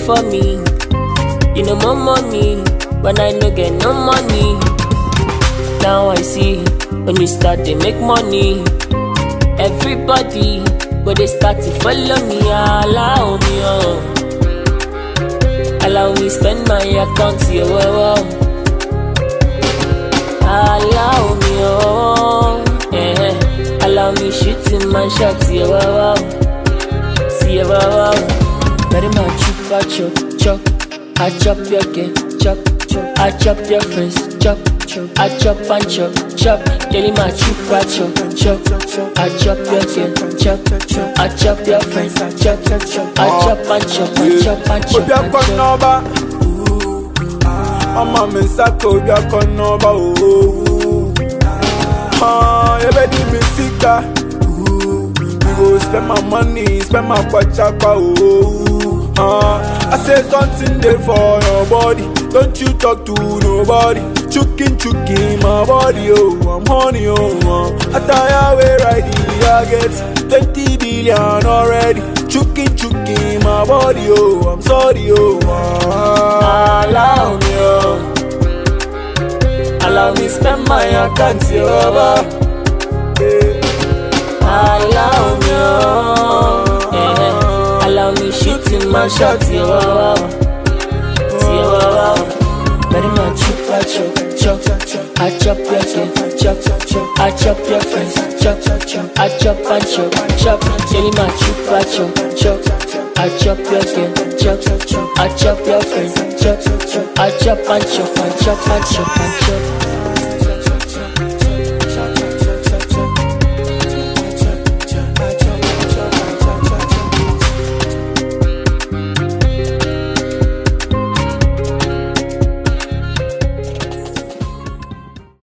for me. You know more money when I no get no money. Now I see when we start to make money. Everybody but they start to follow me. Allow me, oh. Allow me spend my account, yeah, wow, wow. Allow me, oh, yeah. Allow me shooting my shots, yeah, wow, wow. See, yeah, wow, wow. Very much chop, I chop, chop. I chop your game, chop, chop. I chop your friends, chop, chop. I chop and chop, chop. Daily my chop, I chop, chop. I chop your game, chop, chop. I chop your friends, chop, chop. I chop and chop, I chop and chop. obi and akɔ chop. n'ɔba ɔma mi nsa ka obi akɔ n'ɔba ooo yɛbɛdi mi sika we go spend my money spend my kwachakwa ooo I say something dey for your body don't you talk to nobody chukin chukin my body oh I'm honey oh uh. attire wey ride the I get twenty billion already chukin chukin my body oh I'm sorry oh uh. Allow me, oh. Allow me spend my account, yeah, Allow me, oh. Yeah. Allow me shooting my shot, yeah, wow, wow. Yeah, wow, wow. Very much chop, I chop, chop, chop. I chop your kid, chop, chop. I chop your friends, chop, chop. I chop and chop, chop. Jelly my chop, I chop, chop. I chop your kid, chop, chop. I chop your friends, chop, chop. I chop and chop, and chop and chop and chop.